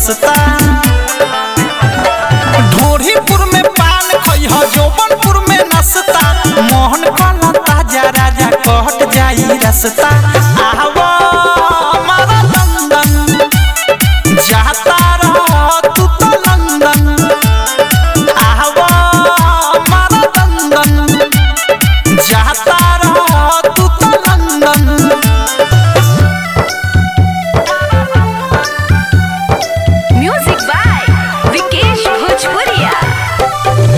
सस्ता ढोरीपुर में पान खइह जौबनपुर में नसता मोहन कला ताजा राजा कहट जाई रसता आवा हमारा लंदन जाता रह तू तो लंदन आवा हमारा लंदन जाता रह तू तो लंदन म्यूजिक बाय विकेश भोजपुरिया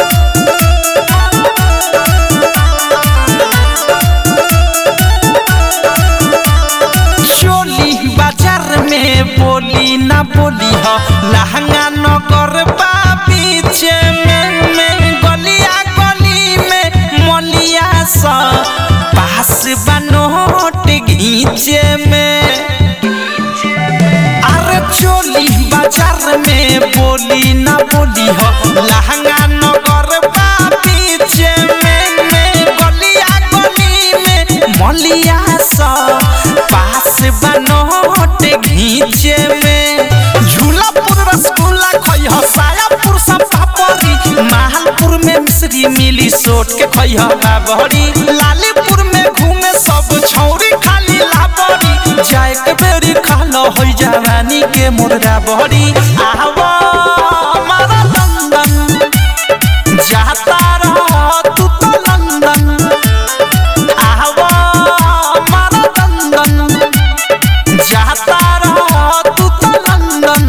चोली बाजार में बोली ना बोली हो लहंगा नगर बा पीछे में में गलिया गली में मलिया सा पास बनोट घीचे में अरे चोली बाजार में बोली ना बोली हो लहंगा नगर बा पीछे में में गलिया गली में मलिया सा पास बनोट घीचे में झूलापुर रसगुल्ला खइह सायापुर सब पापड़ी माहलपुर में मिश्री मिली सोट के खइह बाबड़ी लालीपुर में घूमे सब छौरी खाली लाबड़ी जाए के बेरी खालो होई जवानी के मुर्गा बड़ी आवा हमारा लंदन जाता रह तू तो लंदन आवा हमारा लंदन जाता रह तू तो लंदन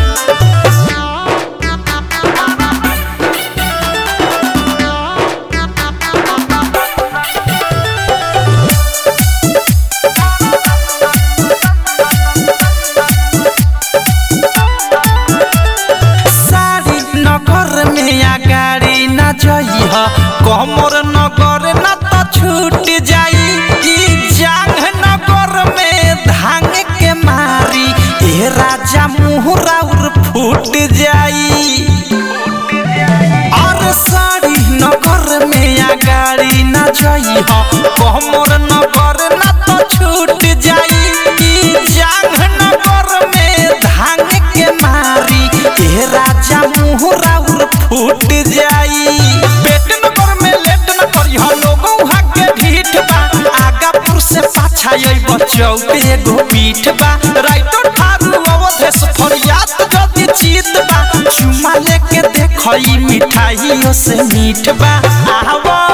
सारी नगर में या गाड़ी न जइह कमर नगर न त छूट जाई ई जांग नगर में धांग के मारी ए राजा मुहरा उर फूट जाई और सारी नगर में या गाड़ी न जइह कमर नगर न त छूट जाई ई जांग नगर में धांग के मारी ए राजा मुहरा उर फूट जाई पेट नगर में लेट न करिह लोगों हाके ढीठ बा आगापुर से पाछा अइब चौके एगो पीठ बा राइटो ठारू अवधेश फरियाद जदी जीत बा चुमा लेके देखई मिठाइयों से मीठ बा आवा